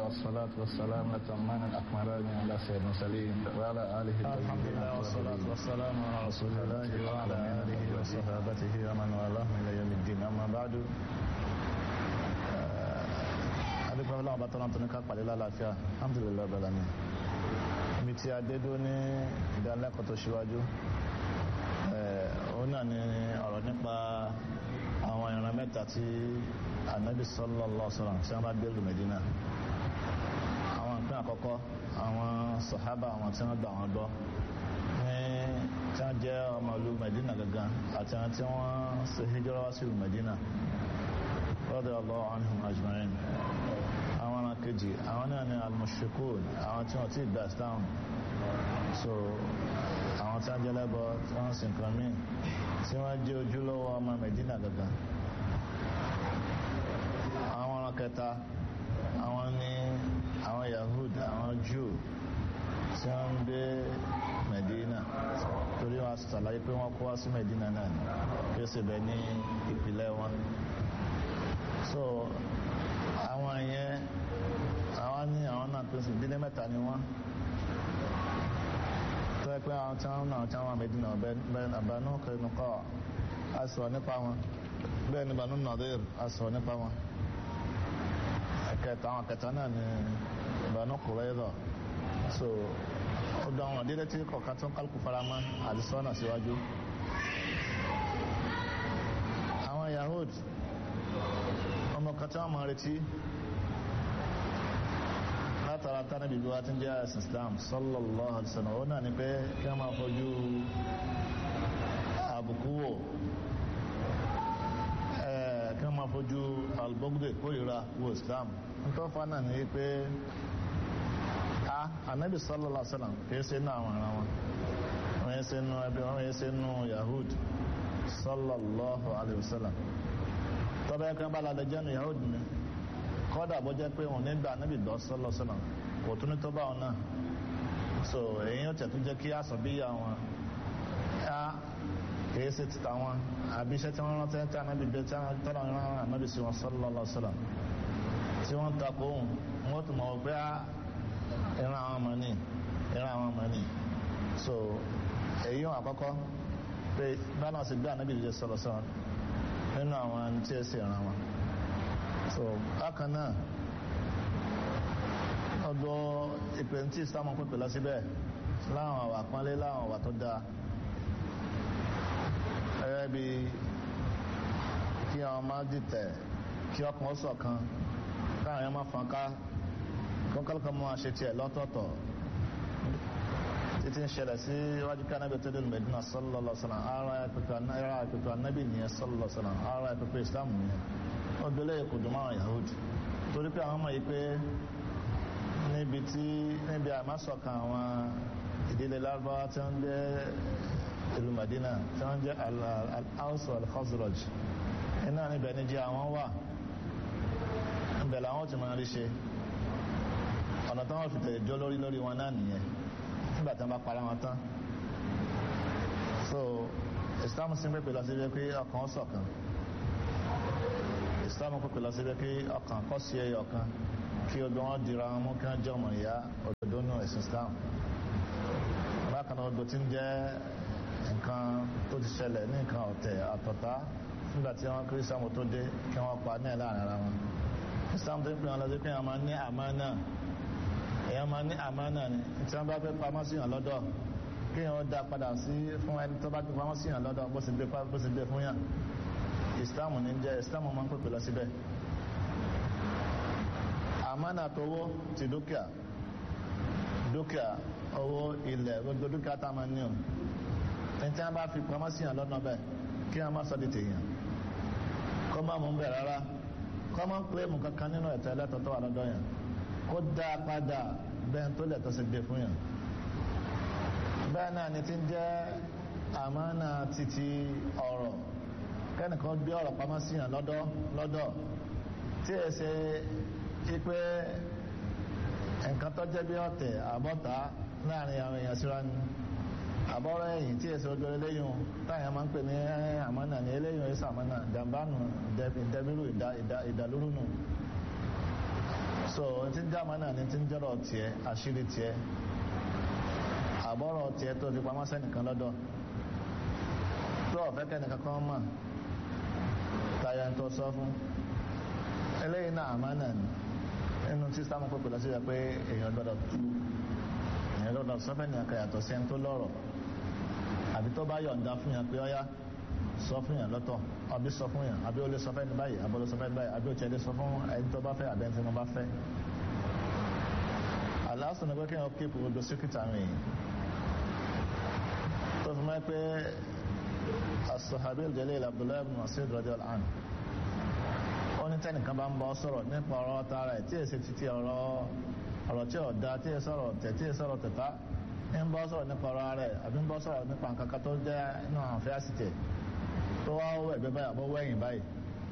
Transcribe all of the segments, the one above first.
والصلاة والسلام الأتمان الأكملان على سيد المرسلين وعلى آله الحمد لله والصلاة والسلام على رسول الله وعلى آله وصحابته ومن والاه إلى يوم الدين أما بعد adúpẹ́ ọlọ́run bá tọ́lá tó ní ká pàdé lálàáfíà alhamdulillah bẹ̀rẹ̀ ni ibi tí a dé dó ní ìdánilẹ́kọ̀ọ́ tó ṣíwájú òun náà ni ọ̀rọ̀ nípa àwọn ìran mẹ́ta tí anabi sallallahu alaihi wasallam tí wọ́n bá gbẹ́lú Medina àwọn ìpín àkọ́kọ́ àwọn sàhábà àwọn tí wọ́n gbà wọ́n gbọ́ ní tí wọ́n jẹ́ ọmọ ìlú Medina gangan àti àwọn tí wọ́n ṣe hijira wá sí ìlú Medina radiyallahu anhum ajma'in àwọn ọ̀nà kejì àwọn náà ni al-mushrikun àwọn tí wọ́n ti gbà islam so àwọn tí wọ́n jẹ́ lẹ́bọ̀ tí wọ́n sì nǹkan míì tí wọ́n jẹ́ ojúlówó ọmọ Medina gangan àwọn ọ̀nà kẹta àwọn ni àwọn yahud àwọn jew tí wọ́n ń gbé Medina torí wọ́n ṣàlàyé pé wọ́n kó wá sí Medina náà ni kí ó sì bẹ ní ìpìlẹ̀ wọn so àwọn yẹn àwọn ní àwọn náà tó sì dílé mẹ́ta ni wọ́n tó yẹ pé àwọn tí wọ́n náà tí wọ́n Medina bẹ́ẹ̀ Banu Qaynuqa a sọ nípa wọn bẹ́ẹ̀ ni Banu Nadir a sọ nípa wọn kẹta àwọn kẹta náà ni Banu Qurayza so ó dán wọn dídé tí kọ̀ọ̀kan tó ń kálukú faramọ́ àdìsọ́nà síwájú àwọn Yahud ọmọ kan tí wọ́n máa retí látara tánàbí bí wá tí ń jẹ́ ẹ̀sìn Islam sallallahu alaihi wasallam ó náà ni pé kí wọ́n máa fojú àbùkù wò kí wọ́n máa fojú albogde kórìíra wo Islam nítorí fa náà ni pé a anabi sallallahu alaihi wasallam kìí ṣe inú àwọn ará wọn wọ́n yẹ ṣe inú ẹbí wọ́n yẹ ṣe inú Yahud sallallahu alaihi wasallam tọ́bẹ̀ ẹ̀kan bá lálẹ́ jẹ́nu yahudi ni kọ́dà bó jẹ́ pé òun nígbà níbi ìdọ́ sọ́lọ́sọ́lọ́ kò tún ní tó bá wọn náà so èyí ó tẹ̀tún jẹ́ kí àsọ̀ bí ya wọn á kìí ṣe títà wọn àbí iṣẹ́ tí wọ́n rántí tí anábì bẹ tí tọ́lá ń rán anábì sí wọn sọ́lọ́sọ́lọ́ tí wọ́n takò òun wọ́n tún mọ̀ pé ìran àwọn ọmọ ní ìran àwọn ọmọ ní so èyí wọn àkọ́kọ́ pé bá náà sì gbé anábì lè sọ́lọ́sọ́lọ́ nínú àwọn tí ẹ sì ràn wọn so bákan náà ọ̀dọ̀ ìpè tí ìsìlámù pípè lọ síbẹ̀ láwọn àwà pọ́nlé láwọn àwà tó dáa ẹ̀rẹ́ bí kí àwọn máa dìtẹ̀ kí ọkàn ó ṣọ̀kan káwọn yẹn máa fọn ká kọ́kọ́lọ́kọ́ máa ṣe tiẹ̀ lọ́tọ̀ọ̀tọ̀ títí ń ṣẹlẹ̀ sí iwájú ká nábì tó dé Medina sallallahu alaihi wasallam ara ẹ̀pẹ̀pẹ̀ anábì nìyẹn sallallahu alaihi wasallam ara ẹ̀pẹ̀pẹ̀ Islam nìyẹn ó gbélé kò dùn máa Yahudi torí pé àwọn ọmọ yìí pé níbi tí níbi àmásọ̀kan àwọn ìdílé lárúbáwá tí wọ́n jẹ́ ìlú Medina tí wọ́n jẹ́ al-Aws wal-Khazraj iná níbẹ̀ ní jẹ́ àwọn wà níbẹ̀ làwọn ti máa rí ṣe ọ̀nà táwọn fi tẹ̀lé jọ lórí lórí wọn náà nìyẹn nígbà tí wọ́n bá para wọn tán so islam sí pépè lọ sí pé pé ọkàn ṣọ̀kan islam pépè lọ sí pé pé ọkàn kọ́ sí ẹyọ kan kí odò wọn dira wọn mú kí wọn jẹ́ ọmọ ìyá òdòdó nù ẹ̀sìn islam bákan náà odò tí ń jẹ́ nǹkan tó ti ṣẹlẹ̀ ní nǹkan ọ̀tẹ̀ àtọ̀tá nígbà tí wọ́n kiri islam tó dé kí wọ́n pa ní ẹ̀ láàrin ara wọn islam tó ń pè wọn lọ sí pé wọ́n máa ní àmánà èèyàn máa ní àmánà ni tí wọ́n bá fẹ́ pamọ́ sí yàn lọ́dọ̀ kí wọ́n dá padà sí fún ẹni tó bá fi pamọ́ sí yàn lọ́dọ̀ bó sì gbé bó sì gbé fún yàn ìsìláàmù ní jẹ́ ìsìláàmù máa ń pèpè lọ síbẹ̀ àmánà tówó ti dúkìá dúkìá owó ilẹ̀ gbogbo dúkìá tá a máa ní o ní tí wọ́n bá fi pamọ́ sí yàn lọ́dọ̀ bẹ́ẹ̀ kí wọ́n má sọ di tèèyàn kọ́ máa mú bẹ́ẹ̀ rárá kọ́ máa ń pè mú kankan nínú ẹ̀tọ́ ẹlẹ́tọ̀ tó wà lọ́dọ̀ yàn kó dá padà bẹ́ẹ̀ tó lẹ̀ tó sì gbé fún yàn bẹ́ẹ̀ náà ni ti ń jẹ́ àmánà títí ọ̀rọ̀ kẹ́nìkan gbé ọ̀rọ̀ pamọ́ sí yàn lọ́dọ̀ lọ́dọ̀ tí ẹ ṣe pé nǹkan tó jẹ́ bí ọ̀tẹ̀ àbọ̀tá láàrin àwọn èèyàn síra ni àbọ̀rọ̀ ẹ̀yìn tí èso ojú eléyìn táyà máa ń pè ní àmánà ní eléyìn èso àmánà jàmbánu ìdẹ́bírú ìdálórú nù so ti dá àmánà ní tí ń jọ́rọ̀ tiẹ̀ àṣírí tiẹ̀ àbọ̀rọ̀ tiẹ̀ tó fi pamọ́ sẹ́nìkan lọ́dọ̀ tó ọ̀fẹ́ kẹ́nìkan kan mọ̀ táyà ń tó sọ fún eléyìí náà àmánà ni nínú tí sáàmù pé pẹ̀lú síra pé èèyàn gbọ́dọ̀ tú èèyàn gbọ́dọ̀ sọ́fẹ́ ní akẹ́ yàtọ̀ sí ẹni tó lọ́rọ̀ àbí tó bá yọ̀ǹda fún yàn pé ọ́yá sọ fún yàn lọ́tọ̀ àbí sọ fún yàn àbí ó lè sọ fẹ́ ní báyìí àbí ó lè sọ fẹ́ ní báyìí àbí ó tiẹ̀ lè sọ fún ẹni tó bá fẹ́ àbí ẹni tí wọ́n bá fẹ́. àlàáfíà ní pé kí wọ́n kéèpù gbogbo síkítà rìn tó fi mọ́ pé as-sahabi al-jalil Abdullahi ibn Mas'ud radiyallahu anhu ó ní tẹ́nìkan bá ń bọ́ sọ̀rọ̀ nípa ọ̀rọ̀ tara ẹ̀ tí èsì títí ọ̀rọ̀ ọ̀rọ̀ tí ọ̀dá tí èsì sọ̀rọ̀ tẹ̀ tí èsì sọ̀rọ̀ tẹ̀ta ń bọ́ sọ̀rọ̀ nípa ọ̀rọ̀ rẹ̀ àbí ń bọ́ sọ̀rọ̀ nípa nǹkan kan tó jẹ́ inú àwọn afẹ́ àsìtẹ̀ tó wá wọ ẹ̀gbẹ́ báyìí àbọ̀ wẹ̀yìn báyìí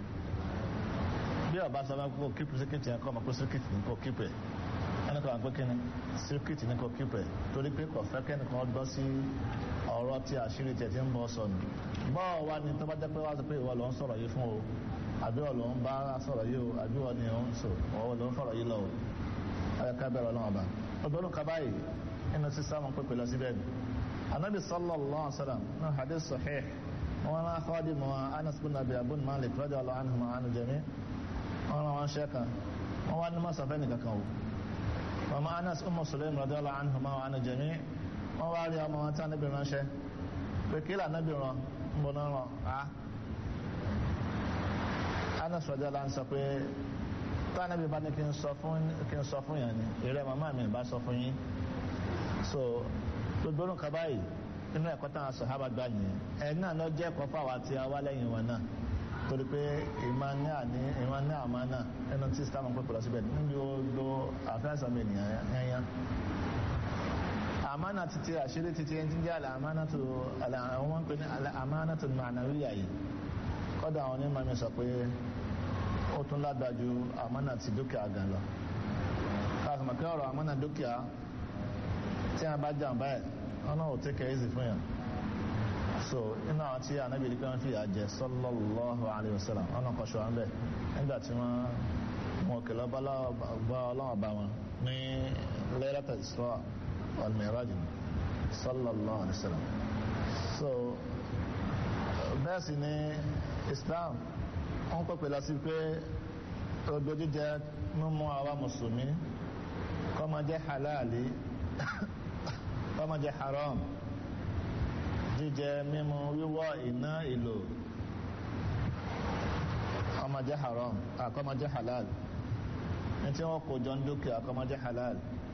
bí ọba sọ máa kó kíp síkìtì yẹn kọ́ máa kó síkìtì ní kó kíp ẹ̀ ẹni kan pé kíni síkìtì ní kó kíp ẹ̀ torí pé kò fẹ́ kẹ́nìkan gbọ́ sí ọ̀rọ̀ tí àṣírí tiẹ̀ ti ń bọ́ sọnù bọ́ọ̀ wá ní tó bá jẹ́ pé wá sọ pé ìwọ ló ń sọ̀rọ̀ yìí fún o àbí ọ̀ ló ń bá sọ̀rọ̀ yìí o àbí ọ̀ ni ò ń sọ ọ̀ ló ń fọ̀rọ̀ yìí lọ o ẹ̀ ká bẹ̀rẹ̀ ọlọ́run ọba ọdún kaba yìí inú sísá mọ̀ pé pẹ̀lú síbẹ̀ ni anabi sallallahu alaihi wa sallam náà hadith sahih wọn náà kọ́ọ̀dì mọ́ anas bin abi abun malik radiyallahu anhu ma anu jami wọn náà wọn ṣe kan wọn wá ní masafẹ́ nìkan kan o mama anas ummu sulaim radiyallahu anhu ma anu jami wọn wá rí ọmọ wọn tí anabi ránṣẹ́ pé kí lànàbì rán ń bọ̀ náà rán a anas radiyallahu anhu sọ pé tí anabi bá ní kí n sọ fún kí n sọ fún yẹn ni ìrẹ́ màmá mi bá sọ fún yín so gbogbo orun kaba yìí inú ẹ̀kọ́ táwọn sọ̀hábà gbà yẹn ẹ̀ náà lọ jẹ́ ẹ̀kọ́ fáwọn àti àwa lẹ́yìn wọn náà torí pé ìmọ̀ ní àní ìmọ̀ ní àmọ́ náà ẹnu tí islam ń pèpè lọ síbẹ̀ níbi odò àfẹ́sàn mi nìyẹn yẹn àmánà títí àṣírí títí ẹni tí ń jẹ́ àlẹ́ àmánà tó àlẹ́ àwọn wọn pè ní àlẹ́ àmánà tó mànàwíyà yìí kọ́dà àwọn onímọ̀ mi sọ pé ó tún lágbájú àmánà ti dúkìá gan lọ káàkiri pé ọ̀rọ̀ àmánà dúkìá tí a bá jàǹbá ẹ̀ ọ̀nà ò tẹ́kẹ̀ ẹ́sì fún yàn so inú àwọn tí anábì rí pé wọ́n fi àjẹ sallallahu alaihi wasallam ọ̀nà kan ṣọ́ àmbẹ̀ nígbà tí wọ́n mú òkèlè bá ọlọ́wọ́ bá wọn ní Laylat al-Isra wal Mi'raj sallallahu alaihi wasallam so bẹ́ẹ̀ sì ni Islam wọ́n pẹ̀pẹ̀ lọ sí pé odò jíjẹ mímú àwa mùsùlùmí kó máa jẹ́ halali kọ́mọ jẹ́ haram jíjẹ mímu wíwọ́ iná ìlò ọmọ jẹ́ haram àkọ́mọ jẹ́ halal ní tí wọ́n kó jọ ń dúkìá àkọ́mọ jẹ́ halal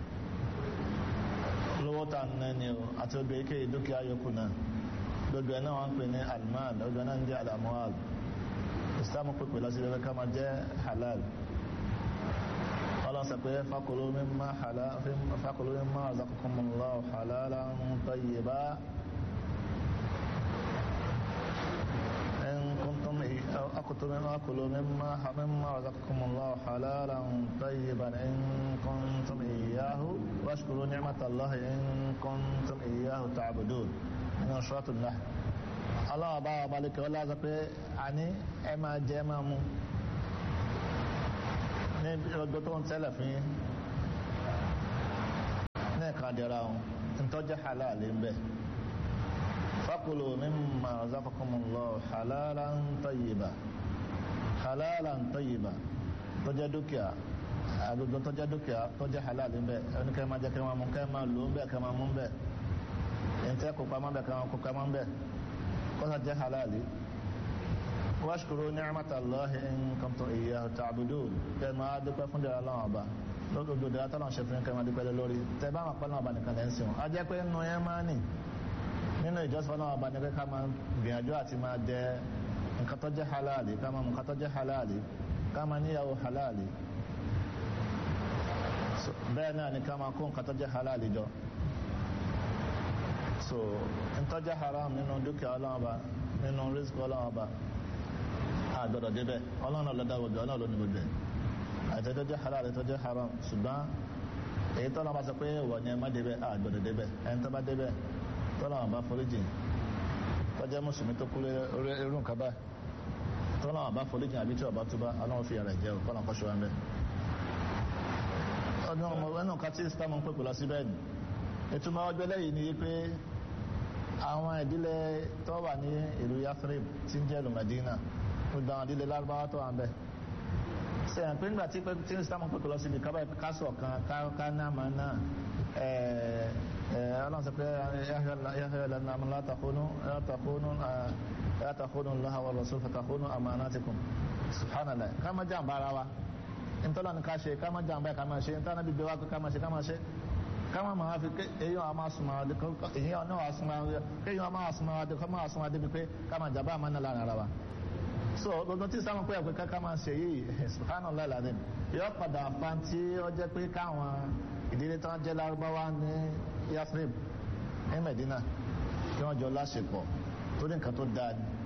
lówó tà ń nẹ́ni o àti odò ike dúkìá yòókù náà gbogbo ẹ̀ náà wọ́n ń pè ní almal gbogbo ẹ̀ náà ń jẹ́ alamual islam pèpè lọ sí ẹgbẹ́ ká máa jẹ́ halal ọlọ́run sọ pé fakulu mimma halal fakulu mimma razaqakumullahu halalan tayyiba in kuntum akutu mimma akulu mimma mimma razaqakumullahu halalan tayyiban in kuntum iyyahu washkuru ni'matallahi in kuntum iyyahu ta'budun nínú suratul nahl ọlọ́run bá wà balẹ̀ kí ọlọ́run sọ pé àní ẹ máa jẹ ẹ máa mú ní ọgbẹ́ tó ń tẹ́lẹ̀ fún yín ní ẹ̀ka dẹ̀ra ọ̀hún ntọ́jẹ́ halal ń bẹ̀ fakulu mimma razaqakumullahu halalan tayyiba halalan tayyiba tọ́jẹ́ dúkìá agbègbè tọ́jẹ́ dúkìá tọ́jẹ́ halal ń bẹ̀ ẹni kẹ́ máa jẹ́ kẹ́ máa mú kẹ́ máa lò ń bẹ̀ kẹ́ máa mú ń bẹ̀ ẹ̀ńtẹ́ kó pamọ́ bẹ̀ kẹ́ máa kó pamọ́ ń bẹ̀ kọ́sà jẹ́ halali wáṣkúrò ní àmàtàlọ́hì in kuntum iyyahu ta'budun kẹ máa dúpẹ́ fún dẹ̀rẹ̀ aláwọ̀ ọba lóògbé dẹ̀rẹ̀ tọ́lọ̀ ṣe fún kẹ máa dúpẹ́ lórí tẹ bá máa pọ́nà ọba nìkan lẹ́sìn wọn a jẹ́ pé nínú yẹn máa nì nínú ìjọsìn fọ́nà ọba ní pé ká máa gbìyànjú àti máa jẹ nǹkan tó jẹ́ halali ká máa mú nǹkan tó jẹ́ halali ká máa níyàwó halali bẹ́ẹ̀ náà ni ká máa kó nǹkan tó jẹ́ halali jọ so ntọ́jẹ́ haram nínú dúkìá ọlọ́wọ́ ọba nínú rísíkì ọlọ́wọ́ ọba àgbọ̀dọ̀ débẹ̀ ọlọ́run ọlọ́dà gbogbo ọlọ́run ló ní gbogbo ẹ̀ àtẹ́tọ́ jẹ́ halal àtẹ́tọ́ jẹ́ haram ṣùgbọ́n èyí tọ́lá bá sọ pé wọ̀ ni ẹ má débẹ̀ àgbọ̀dọ̀ débẹ̀ ẹni tó bá débẹ̀ tọ́lá wọn bá foríjì tọ́jẹ́ mùsùlùmí tó kú irú nǹkan báyìí tọ́lá wọn bá foríjì àbí tí ọba tó bá ọlọ́run fi ara jẹ́ kọ́nà kọ́ṣọ́ wọn bẹ́. ó ọdún ọmọ ẹnu kan tí islam ń pèpè lọ síbẹ̀ ni ìtumọ̀ ọjọ́ lẹ́yìn ni pé àwọn ìdílé tó wà ní ìlú Yathrib tí ń jẹ́ ìlú Medina gbogbo àwọn ìdílé lárúbáwá tó wà ń bẹ̀ sẹ́yìn pé nígbà tí tí islam ń pèpè lọ síbi kásọ̀ kan ká náà máa náà ọlọ́run sọ pé yahya lana amúlá látàkónú látàkónú látàkónú lọ́hà wà lọ́sùn fàtàkónú amanatikum subhanallah ká má jàǹbá ara wa ntọ́lá ni ká ṣe ká má jàǹbá ká má ṣe ntọ́lá bí bẹ́ẹ̀ wá ká má ṣe ká má ṣe ká má máa fi èyí wọn máa sùnmọ́ adé èyí wọn náà wà sùnmọ́ adé èyí wọn máa sùnmọ́ adé ká máa sùnmọ́ adé bí pé ká má jàǹbá àmọ́ náà lára ara wa so gbogbo tí sáwọn pé ẹ̀pẹ́ ká máa ṣe yìí subhanallah alazim yóò padà fa tí ó jẹ́ pé káwọn ìdílé tó ń jẹ́ lárúbáwá ní Yathrib ní Medina kí wọ́n jọ láṣepọ̀ torí nǹkan tó dáa ni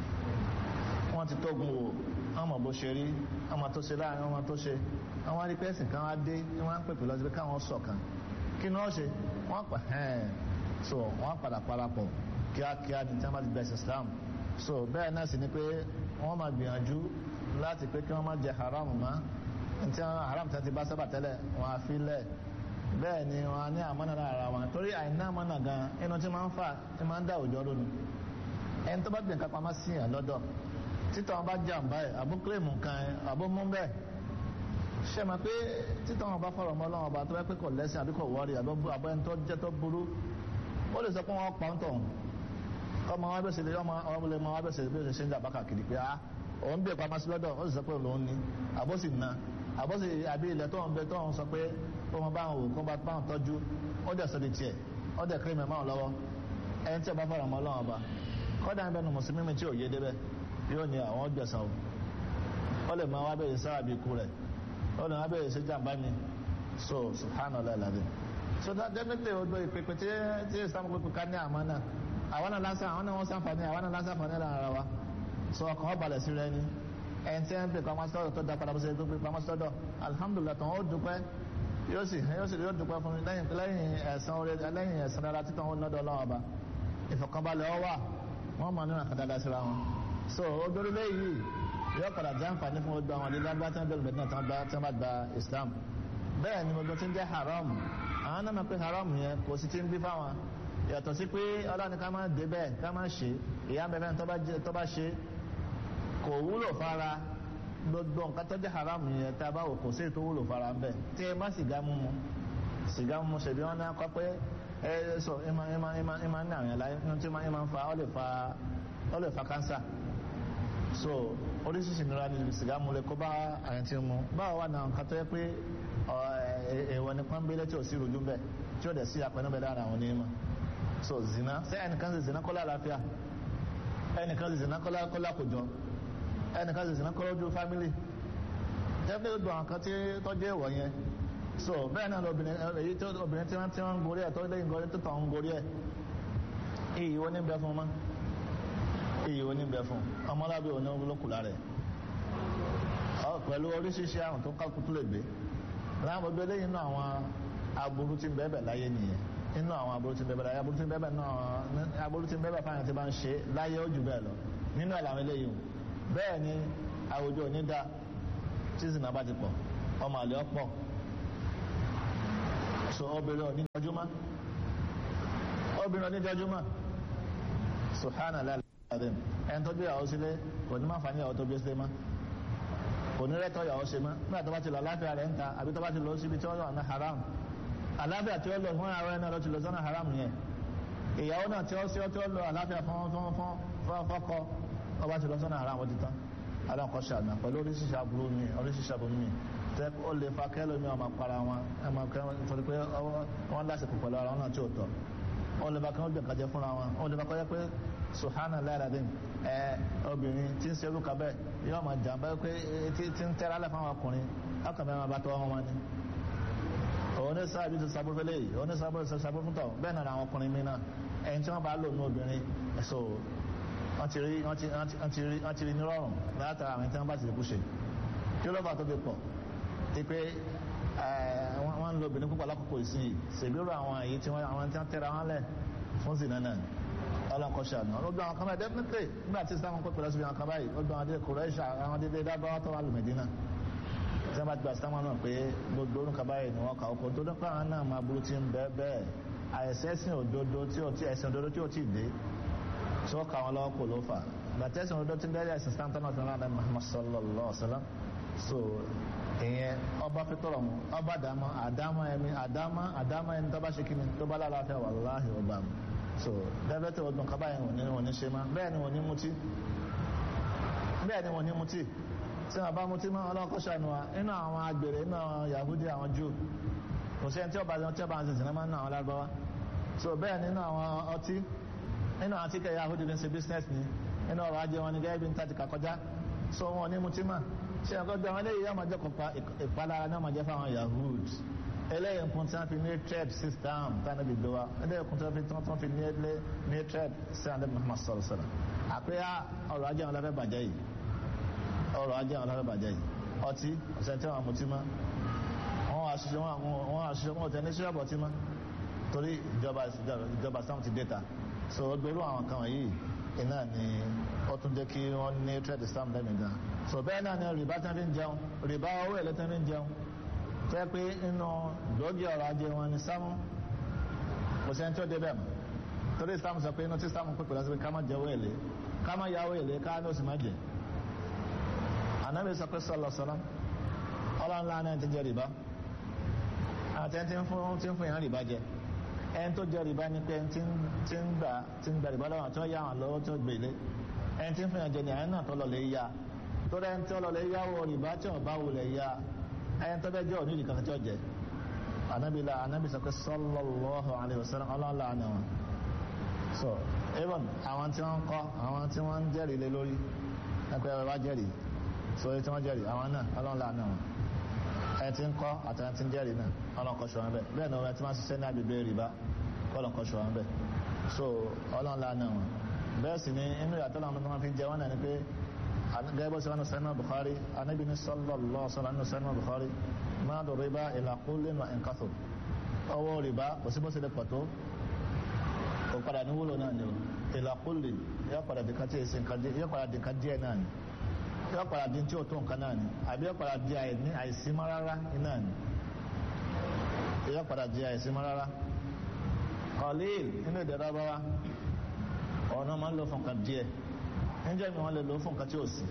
wọ́n ti tógun wò ọmọ bó ṣe rí ọmọ tó ṣe láàrin ọmọ tó ṣe àwọn arípẹ́sìn kan wá dé ní wọ́n á pèpè lọ sí pé káwọn ṣọ̀kan kí ni wọ́n ṣe wọ́n pa ẹ̀ẹ́n so wọ́n padà parapọ̀ kíákíá ní tí wọ́n bá ti bẹ̀sẹ̀ Islam so bẹ́ẹ̀ náà sì ni pé wọ́n máa gbìyànjú láti pé kí wọ́n má jẹ haram mọ́ ntí wọn haram tí wọ́n ti bá sábà tẹ́lẹ̀ wọ́n á fi lẹ̀ bẹ́ẹ̀ ni wọ́n á ní àmọ́nà lára wọn torí àìná àmọ́nà gan inú tí máa ń fà tí máa ń dá òjò lónìí ẹni tó bá gbìn kápá má sí yàn lọ́dọ̀ títọ́ wọn bá jàǹbá ẹ̀ àbó kílèmù kan ẹ̀ àbó mú bẹ́ẹ̀ ṣe máa pé títọ́ wọn bá fọ̀rọ̀ mọ́ lọ́wọ́ ọba tó bá pé kò lẹ́sìn àbí kò wọ́ọ̀rì àbọ̀ ẹni tó jẹ́ tó burú ó lè sọ pé wọ́n pa ń tọ̀ ọmọ wa bẹ̀sẹ̀ lé ọmọ ọmọlẹ̀ ọmọ wa bẹ̀sẹ̀ bí ó ṣe ń jà bákà kiri pé ah òun bí ẹ̀pá masí lọ́dọ̀ ó sì sọ pé òun ní àbọ̀sì na àbọ̀sì àbí ilẹ̀ tó ń bẹ tó ń sọ pé ó mọ báwọn wò kó bá báwọn tọ́jú ó dẹ̀ sọ́dí tiẹ̀ ó dẹ̀ kéré mẹ́mọ́ lọ́wọ́ ẹni tí a bá fara mọ́ ọlọ́run ọba kọ́dà ń bẹnu mùsùlùmí mi tí ò yé débẹ̀ yóò ní àwọn gbẹ̀sán o ó lè máa wá bẹ̀rẹ̀ sára bí ikú rẹ̀ ó lè máa bẹ̀rẹ̀ sí jàmbá mi so subhanallah alazim so that definitely o do ìpèpè tí tí islam pépè ká ní àmọ́ náà àwọn náà lásán àwọn náà wọ́n sànfàní àwọn náà lásán fàní lára wa so ọkàn wọn balẹ̀ sí rẹ ni ẹni tí ń pè pamọ́ sọ́dọ̀ tó da padà bó ṣe tó pè pamọ́ sọ́dọ̀ alhamdulilah tó ń ó dúpẹ́ yóò sì yóò sì yóò dúpẹ́ fún mi lẹ́yìn lẹ́yìn ẹ̀sán orí lẹ́yìn ẹ̀sán dára títàn ó lọ́dọ̀ ọlọ́wọ́ ọba ìfọ̀kànbalẹ̀ ọ wà wọ́n mọ̀ nínú àkàdáda síra wọn so odorole yìí yóò padà jẹ́ àǹfààní fún gbogbo àwọn ilé agbá tí wọ́n bẹ̀rù mẹ́tìnà tí wọ́n bá gba Islam bẹ́ẹ̀ ni gbogbo tí ń jẹ́ haram àwọn náà mọ̀ pé haram yẹn kò sí ti ń bí fáwọn yàtọ̀ sí pé ọlọ́ni ká máa dé bẹ́ẹ̀ ká máa ṣe ìyá bẹ́ẹ̀ tó bá ṣe kò wúlò fara gbogbo nǹkan tó jẹ́ haram yẹn tá a bá wò kò sí ètò wúlò fara ń bẹ̀ tí ẹ má sìgá mímu sìgá mímu ṣèbí wọn náà kọ́ pé ẹ sọ ẹ máa ẹ máa ẹ máa ẹ máa ní àwọn ẹ̀la ẹ tí ẹ máa ń fa ọ lè fa ọ lè fa kánsà so oríṣiríṣi ìnira ni sìgá mu lè kó bá àyàn tí mu báwo wà náà nǹkan tó yẹ pé èèwọ̀ ní pọ́nbélé tí ò sí rojú bẹ́ẹ̀ tí ó dẹ̀ sí apẹ̀nú bẹ́ẹ̀ lára àwọn onímọ̀ so zina ṣé ẹnìkan ṣe zina kọ́lá àlàáfíà ẹnìkan ṣe zina kọ́lá kọ́lá kòjọ ẹnìkan ṣe zina kọ́lá ojú fámìlì jẹ́pẹ́ ó dùn àwọn kan tí tọ́jú èèwọ̀ yẹn so bẹ́ẹ̀ náà lóbìnrin èyí tí obìnrin tí wọ́n ti ń gorí ẹ̀ tó lẹ́yìn gorí tó tàn ń gorí ẹ̀ iyì wo ní bẹ fún ma iyì wo ní bẹ fún ọmọlábí òní olókùlá rẹ̀ pẹ̀lú oríṣiríṣi àrùn tó kákútú lè gbé láwọn gbogbo eléyìí nínú àwọn aburú tí ń bẹ́ẹ̀ bẹ̀ láyé nìyẹn nínú àwọn aburú tí ń bẹ́ẹ̀ bẹ̀ láyé aburú tí ń bẹ́ẹ̀ bẹ̀ náà aburú tí ń bẹ́ẹ̀ bẹ̀ fáyọ̀ tí bá ń ṣe láyé ó jù bẹ́ẹ̀ lọ nínú ẹ̀ làwọn eléyìí bẹ́ẹ̀ ni àwùjọ òní da tí ìsìn náà bá ti pọ̀ ọmọ àlè ọ̀pọ̀ so obìnrin òní jọjúmọ́ obìnrin òní jọjúmọ́ subhanallah ẹni tó bí ìyàwó sílé kò ní má fà ní ìyàwó tó bí sílé mọ́ kò ní rẹ́tọ́ ìyàwó ṣe mọ́ nígbà tó bá ti lọ aláfíà rẹ̀ ń ta àbí tó bá ti lọ síbi tí wọ́n yọ̀ ní haram aláfíà tí ó lọ fún ara ẹ̀ náà ló ti lọ sọ́nà haram yẹn ìyàwó náà tí ó sí tí ó lọ aláfíà fún fún fún fọ́kọ ó bá ti lọ sọ́nà haram ó ti tán aláǹkọ́ ṣàdá pẹ̀lú oríṣiríṣi aburú mi oríṣiríṣi aburú mi tẹ́ ó lè fa kẹ́lò mi ọmọ para wọn ẹmọ kẹ́lò nítorí pé wọ́n lásìkò pẹ̀lú ara wọn náà tí ò tọ́ ó lè fa kẹ́lò gbẹ̀ kájẹ fúnra wọn ó lè fa kọ́jẹ́ pé suhana láìradín ẹ obìnrin tí ń serú kabẹ́ yóò máa jàmbá pé tí ń tẹ́ra lẹ̀ fáwọn ọkùnrin ọkàn mẹ́rin bá tọ́ wọn wọn ni òun ní sáà bí ti sábó fẹ́lẹ́ yìí òun ní sábó ti sábó fún tọ̀ bẹ́ẹ̀ náà àwọn ọkùnrin mi náà ẹni tí wọ́n bá lò ní obìnrin ẹ̀sọ́ wọ́n ti rí wọ́n ti rí nírọ̀rùn látara àwọn tí wọ́n bá ti kú ṣe kí ló bá tó fi pọ̀ ti pé wọ́n ń lo obìnrin púpọ̀ lákòókò ìsìn ṣègbérò àwọn èyí tí wọ́n àwọn tí wọ́n tẹ́ra wọn lẹ̀ fún sí náà ọlọ́nkọ́ṣà náà ó gbọ́ àwọn kan báyìí definitely nígbà tí sáwọn pẹ̀pẹ̀ lọ́sibí àwọn kan báyìí ó gbọ́ àwọn adé kùrẹ́ṣà àwọn adé dábàá tó wà lù Mẹ́dínà tí wọ́n bá ti gba islam náà pé gbogbo orúkọ báyìí ni wọ́n kà ó kó tó dọ́pọ̀ àwọn náà máa burú tí ń bẹ́ẹ̀ bẹ́ẹ̀ àìsẹ́sìn òdodo tí ò tí ẹ̀sìn òdodo tí ò tí ì dé tí wọ́n kà wọ́n lọ́wọ́ kò ló fà gbàtẹ́sìn òdodo tí ń bẹ́ẹ̀ ẹ̀sìn islam tánà tánà náà Muhammad sallallahu alaihi wasallam so ìyẹn ọba fi tọrọ mu ọba dàmọ àdámọ ẹmi àdámọ àdámọ ẹni tó bá ṣe kíni tó bá lálàáfíà wàláhì ọba mu so dẹ́fẹ́ tí ọdún kaba yẹn wọ́n ní wọ́n ní ṣe má bẹ́ẹ̀ ni wọ́n ní mutí bẹ́ẹ̀ ni wọ́n ní mutí tí wọ́n bá mutí mọ́ ọlọ́kọ́ ṣàánú wa inú àwọn agbèrè inú àwọn yahudi àwọn jù kò sí ẹni tí ọba tí ọba àti sinimá nínú àwọn lágbáwá so bẹ́ẹ̀ nínú àwọn ọtí nínú àwọn tíkẹ́ yahudi ní ṣe business ni nínú ọrọ̀ ajé wọn ni gẹ́gẹ́ bí n tàti kàkọjá so wọn ní mutí mọ́ ṣe ẹ̀kọ́ gbé àwọn eléyìí yóò máa jẹ́ kópa ìpalára náà máa jẹ́ fáwọn yahud eléyìí nǹkan tí wọ́n fi ní trade system tánà bí gbéwa eléyìí nǹkan tí wọ́n fi ní trade sí àndé Muhammad sọ̀rọ̀ sọ̀rọ̀ àpéyà ọrọ̀ ajé àwọn lábẹ́ bàjẹ́ yìí ọrọ̀ ajé àwọn lábẹ́ bàjẹ́ yìí ọtí ọ̀sẹ̀ tí wọ́n mutí mọ́ wọ́n àṣìṣe wọ́n àṣìṣe wọ́n tẹ̀ ní ṣíṣàbọ̀ ọtí mọ́ torí ìjọba ìjọba sáwọn ti dẹ́ta so gbèrú àwọn kan wọ̀nyí iná ni ó tún jẹ́ kí wọ́n ní trade system lẹ́mìí gan so bẹ́ẹ̀ náà ni rìbá tán fi ń jẹun rìbá owó èlé tán fi ń jẹun tó yẹ pé inú gbòógì ọrọ̀ ajé wọn ni sámú kò sẹ́ni tó débẹ̀ mọ́ torí sámú sọ pé inú tí sámú pípẹ́ lọ́sọ̀ pé ká má jẹ owó èlé ká má ya owó èlé ká ní oṣù má jẹ ànábì sọ pé sọlọ sọlọ ọlọ́nlá náà ti jẹ rìbá àti ẹni tí ń fún tí ń fún yàn rìbá jẹ ẹni tó jẹ rìbá ni pé tí ń gbà tí ń gbà rìbá lọ́wọ́ tó yá àwọn lọ́wọ́ tó gbèlé ẹni tí ń fún yàn jẹ ní àyẹn náà tó lọ lè yá torí ẹni tí ó lọ lè yáwó rìbá tí ò bá wulẹ̀ yá ẹni tó bẹ́ jẹ́ òní ìdí kankan tí ó jẹ anábìlá anábì sọ pé sallallahu alaihi wasallam ọlọ́ọ̀lá ni wọn so even àwọn tí wọ́n ń kọ́ àwọn tí wọ́n ń jẹ́rìí lé lórí ẹgbẹ́ ẹ̀rọ bá jẹ́rìí so èyí tí wọ́n jẹ́rìí àwọn náà ọlọ́ọ̀lá ni wọn ẹni tí ń kọ́ àti ẹni tí ń jẹ́rìí náà ọlọ́ọ̀kọ́ ṣọ́ wọn bẹ́ẹ̀ bẹ́ẹ̀ ni wọ́n ti máa ṣiṣẹ́ ní agbègbè rìbá ọlọ́ọ̀kọ́ ṣọ́ wọn bẹ́ẹ̀ so ọlọ́ọ̀lá ni wọn bẹ́ẹ̀ sì ni inú ìyàtọ̀ làwọn tó máa fi jẹ wọn náà ni pé gẹ́gẹ́ sí wọn sẹ́nu Bukhari anábì ní sallallahu sallam ní sẹ́nu Bukhari máa dọ̀ rìbá ila kullin wa in kathur ọwọ́ rìbá kò sí bó ṣe lè pàtó kò padà ní wúlò náà ni o ila kullin yóò padà dìkan tí èsì nǹkan díẹ̀ yóò padà dìkan díẹ̀ náà ni yóò padà di tí ò tó nǹkan náà ni àbí yóò padà di àìsímọ́ rárá náà ni yóò padà di àìsímọ́ rárá qalil nínú ìdẹ̀rọ̀ bá wa ọ̀nà máa ń lò fún nǹkan díẹ̀ níjẹ́ mi wọ́n lè lò fún nǹkan tí ó sì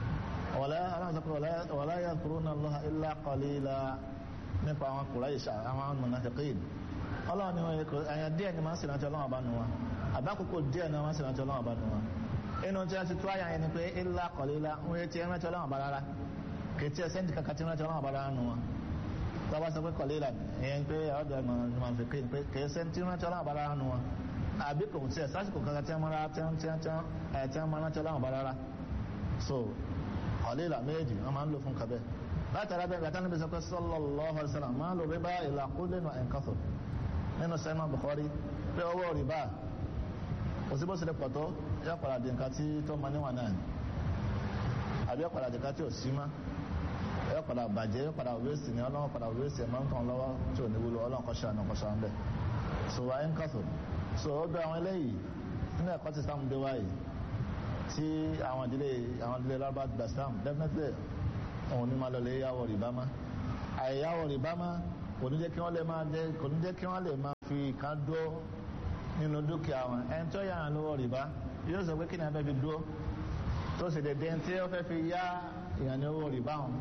wala yadhkuruna Allaha illa qalila nípa àwọn Quraysh àwọn munafiqin ọlọ́run ni wọ́n yẹ kó ẹ̀yàn díẹ̀ ni máa ń sì rántí ọlọ́run ọba nu wọn àbákòókò díẹ̀ ni wọ́n máa ń sì rántí ọlọ́run ọba nu wọn inú tí a ti tó àyà yẹn ni pé illa qalila wọ́n yẹ ti ẹ̀ rántí ọlọ́run ọba rárá kì í tí ẹ sẹ́ńtì kankan tí rántí ọlọ́run ọba rárá nu wọn tọ́ba sọ pé qalila ìyẹn pé ọ̀dọ̀ ẹ̀ munafiqin pé kì í sẹ́ńtì rántí ọlọ́run ọba rárá nu wọn àbí kò tí ẹ sásìkò kankan tí wọn máa tí wọn tí wọn tí wọn ẹ tí wọn máa rántí ọlọ́run bá rárá so ọ̀lẹ́là méjì wọn máa ń lò fún kabẹ́ látara bẹ́ẹ̀ gàtá níbi sọ pé sallallahu alaihi wasallam máa lò rìbá ìlà kullin wa in kathur nínú sẹ́nu Bukhari pé owó rìbá kò sí bó ṣe lè pọ̀ tó yọ padà di nǹkan tí tó máa níwọ̀n náà ni àbí yọ padà di nǹkan tí ò sí mọ́ yọ padà bàjẹ́ yọ padà wéèsì ni ọlọ́run padà wéèsì ẹ̀ máa ń tàn lọ́wọ́ tí ò ní wúlò ọlọ́run kọ́ ṣàánú kọ́ ṣàánú bẹ́ẹ̀ so wa in kathur so ó gbé àwọn eléyìí nínú ẹ̀kọ́ tí sáàmù dé wáyé tí àwọn ìdílé àwọn ìdílé lábá gbà sáàmù definitely òun ní máa lọlé yàwó rìbá má àìyáwó rìbá má kò ní jẹ́ kí wọ́n lè máa jẹ́ kò ní jẹ́ kí wọ́n lè máa fi kan dúró nínú dúkìá wọn ẹni tó yà án lówó rìbá yóò sọ pé kí ni a fẹ́ fi dúró tó sì dédé tí ó fẹ́ fi yá ìyàn ní owó rìbá wọn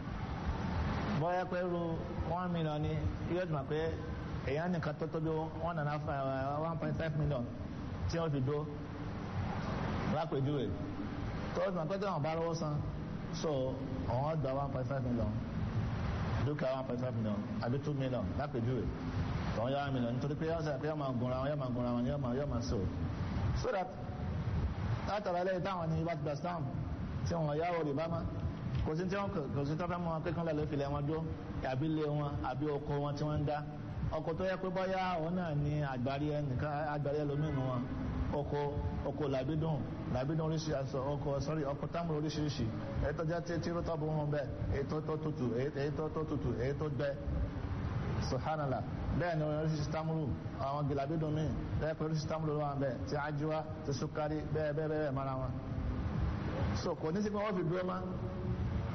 bọ́yá pé ru one million ni yóò tún mọ̀ pé èyàn nìkan tó tóbi one and a half one point five million tí wọ́n fi dó lápèjúwe tó tún àpẹtẹ àwọn bá lọ́wọ́ san so àwọn gba one point five million dúkìá one point five million àbí two million lápèjúwe tọ́wọ́n yá one million nítorí pé yọ́n sọ pé yọ́ máa gunra wọn yọ́ máa gunra wọn yọ́ máa yọ́ máa so so that látara ẹlẹ́yìn táwọn ní bá ti gba stamp tí wọ́n yáwó rìbá má kò sí tí wọ́n kò sí tí wọ́n fẹ́ mọ́ wọn pé kán lọ́ọ́ lè filẹ̀ wọn dó àbí ilé wọn àbí oko wọn tí wọ́n ń dá ọkọ̀ tó yẹ pé bọ́yá òun náà ní àgbárí ẹnìkan àgbárí ẹlòmínú wọn oko oko làbídùn làbídùn oríṣiríṣi aṣọ ọkọ sọrí ọkọ támúrò oríṣiríṣi èyí tó jẹ́ tí tí ó tọ́bù wọn bẹ́ẹ̀ èyí tó tó tutù èyí tó tó tutù èyí tó gbẹ subhanallah bẹ́ẹ̀ ni oríṣiríṣi támúrò àwọn gìlàbídùn míì bẹ́ẹ̀ pé oríṣiríṣi támúrò wọn bẹ́ẹ̀ tí ajíwá tí sukari bẹ́ẹ̀ bẹ́ẹ̀ bẹ́ẹ̀ mara wọn so kò ní sí pé wọ́n fi dúró má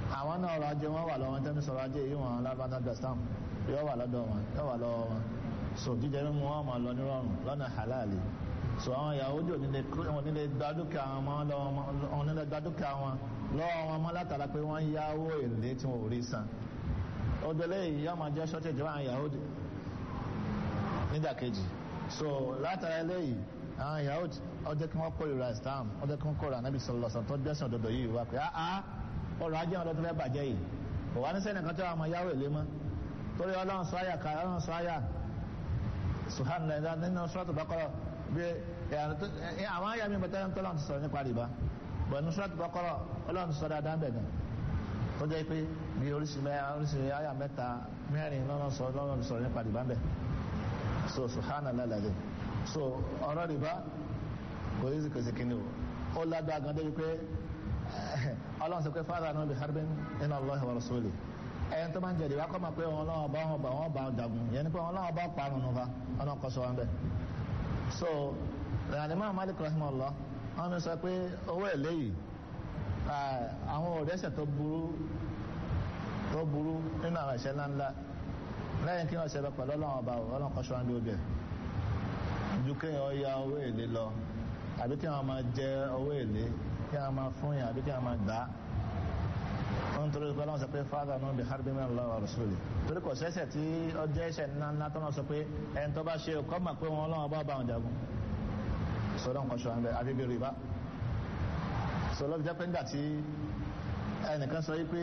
àwọn náà ọrọ̀ ajé wọn wà lọ́wọ́ tẹ́mi sọ̀rọ̀ ajé yìí wọn lábàdàn gastam yóò wà lọ́dọ̀ wọn yóò wà lọ́wọ́ wọn so jíjẹ mímu wọn máa lọ nírọ̀rùn lọ́nà halali so àwọn Yahudi ò nílé gba dúkìá wọn lọ́wọ́ nílé gba dúkìá wọn lọ́wọ́ wọn mọ́ látara pé wọ́n yáwó èlé tí wọn ò rí san ó délé yìí yóò máa jẹ́ shortage wọn Yahudi nídàkejì so látara eléyìí àwọn Yahudi ó jẹ́ kí wọ́n kórìíra Islam ó jẹ́ kí wọ́n kórìíra Nabi sallallahu alaihi wasallam tó gbẹ́sìn òdodo yìí wá pé áá ọrọ̀ ajé wọn ló tó fẹ́ bàjẹ́ yìí kò wá ní sẹ́ni kan tí wọ́n máa yáwó èlé mọ́ torí ọlọ́run sọ àyà ká ọlọ́run sọ àyà subhanallah nínú sọ́ọ̀tù bákọ́rọ̀ bí àwọn àyà mi bẹ̀tẹ̀ tó lọ́run ti sọ̀rọ̀ nípa rìbá bọ̀ ní sọ́ọ̀tù bákọ́rọ̀ ọlọ́run ti sọ dáadáa bẹ̀ gan tó jẹ́ pé bí oríṣi àyà mẹ́ta mẹ́rin lọ́run sọ lọ́run sọ̀rọ̀ nípa rìbá bẹ̀ so subhanallah lẹ́dẹ̀ so ọ̀rọ̀ rìbá kò yí kò sí kíni o ó lágbá gan débi pé ọlọ́run sọ pé fáwọn àná bí harbin inna Allah wa rasuli ẹ̀yẹn tó máa ń jẹ̀dì wá kọ́ máa pé wọn lọ́wọ́ bá wọn bá wọn bá jagun yẹn ni pé wọn lọ́wọ́ bá parun nù fa ọ̀nà kọ́sọ́ wọn bẹ́ẹ̀. so ìrànlẹ́mọ̀ Malik rahimahullah wọn mi sọ pé owó èlé yìí àwọn òrẹ́sẹ̀ tó burú tó burú nínú àwọn ẹ̀ṣẹ̀ ńláńlá lẹ́yìn kí wọ́n ṣe bẹ pẹ̀lú ọlọ́wọ́ bá ọlọ́run kọ́sọ́ wọn bí ó bẹ̀ ju kéèyàn ya owó èlé lọ àbí kí wọ́n máa jẹ owó èlé kí wọ́n máa fún yàn àbí kí wọ́n máa gbà á wọ́n torí pé ọlọ́run sọ pé fáadà náà bí harbi min Allah wa rasuli torí kò sẹ́sẹ̀ tí ọjọ́ ẹ̀ṣẹ̀ ńlá ńlá tó náà sọ pé ẹni tó bá ṣe kọ́ mà pé wọn ọlọ́run bá bá wọn jagun sọlọ́ nǹkan ṣọ́ ẹ̀ àbí bí rìbá sọlọ́ fi jẹ́ pé nígbà tí ẹnìkan sọ yìí pé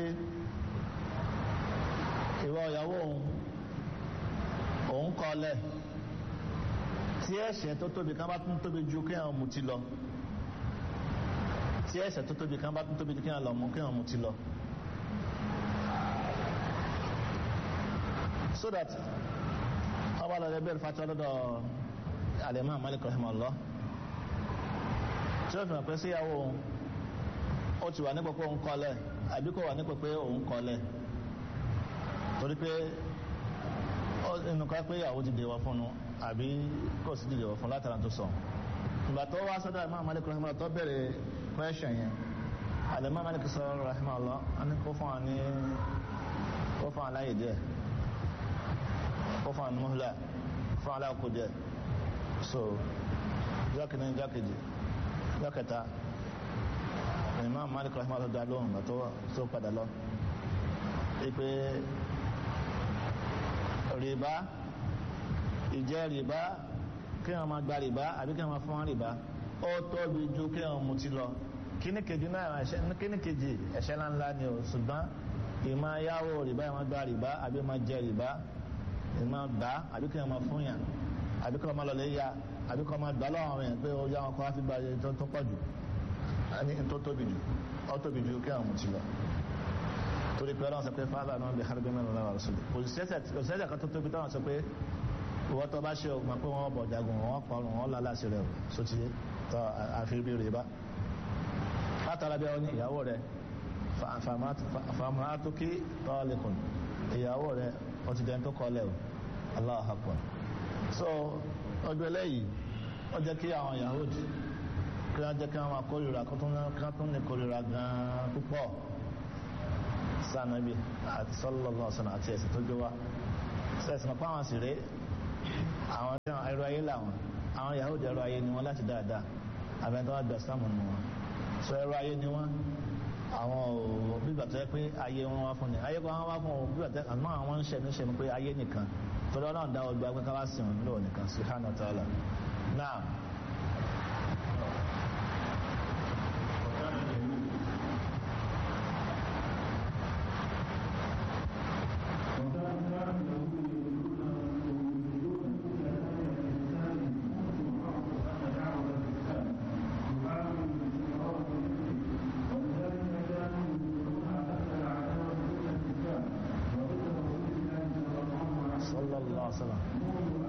ìwọ ìyàwó òun òun kọ́ lẹ̀ tí ẹ̀ṣẹ̀ tó tóbi kan bá tún tóbi ju kéèyàn mutí lọ tí ẹ̀ṣẹ̀ tó tóbi kan bá tún tóbi ju kéèyàn lọ mú kéèyàn mutí lọ. so that ọba lọ lẹbẹrẹ fatwa lọ́dọ̀ alimam malik rahimahullah tí ó fi hàn pé síyàwó ó ti wà nípò pé òun kọlẹ̀ àbí kò wà nípò pé òun kọlẹ̀ torí pé inú ká pé ìyàwó ti dèwọ̀ fún un àbí kò sí dèwọ̀ fún látara tó sọ ìgbà tó wá sọ́dọ̀ alimam malik rahimahullah tó bẹ̀rẹ̀ question yẹn alimam malik sọ rahimahullah a ní kó fún wa ní kó fún wa láyè díẹ̀ ó fún àwọn mọ́hílà fún aláàkó jẹ́ so jákìní jákèjì jákẹta Imam Malik rahimah tó dá lóhùn tó padà lọ ipe rìbá ìjẹ́ rìbá kí wọ́n máa gba rìbá àbí kí wọ́n máa fún wọn rìbá ó tóbi ju kí wọ́n mutí lọ kíní kejì náà kíní kejì ẹ̀ṣẹ̀ ńláńlá ni o ṣùgbọ́n ìmọ̀ yáwó rìbá ìmọ̀ gba rìbá àbí máa jẹ rìbá ìmọ̀ gbà àbí kí wọ́n máa fún yàn àbí kí wọ́n máa lọlé ya àbí kí wọ́n máa gbà lọ́wọ́ àwọn yẹn pé ó yá wọn kọ́ wá fi gba iye tó pọ̀ jù ẹni tó tóbi jù ó tóbi jù kí wọ́n mú ti lọ. torí pé ọlọ́run sọ pé fáwọn náà bí harbi mẹ́rin lọ́wọ́ rẹ̀ kò sẹ́sẹ̀ kan tó tóbi táwọn sọ pé ìwọ́ tó bá ṣe o mọ̀ pé wọ́n bọ̀ jagun wọ́n pọ̀rùn wọ́n lálẹ́ àṣẹ rẹ̀ o sotí tọ́ àfi bí rè bá. látara bí wọn ìyàwó rẹ̀ fàmàtúkì tọ́lẹ̀kùn ìyàwó rẹ̀ ó ti dẹ́n tó kọ́lẹ̀ o Allahu Akbar so ọjọ́ eléyìí ó jẹ́ kí àwọn Yahudi kí wọ́n jẹ́ kí wọ́n máa kórìíra kí wọ́n tún ní kórìíra gan-an púpọ̀ sànàbí àti sallallahu alaihi wasallam àti ẹ̀sìn tó gbé wá sẹ́sìn mọ̀ pé àwọn sì rèé àwọn tí wọ́n ẹrọ ayé làwọn àwọn Yahudi ẹrọ ayé ni wọ́n láti dáadáa àbẹ̀ntọ́ wọn gbà sáàmù nù wọn so ẹrọ ayé ni wọ́n àwọn ò bígbà tó yẹ pé ayé wọn wá fún ni ayé kan wá fún wọn bígbà tó yẹ àmọ́ àwọn ń ṣẹ̀mí ṣẹ̀mí pé ayé nìkan torí ọlọ́run dá ọgbà pé káwá sí wọn lóò nìkan subhanahu wa ta'ala náà. sallallahu alaihi wasallam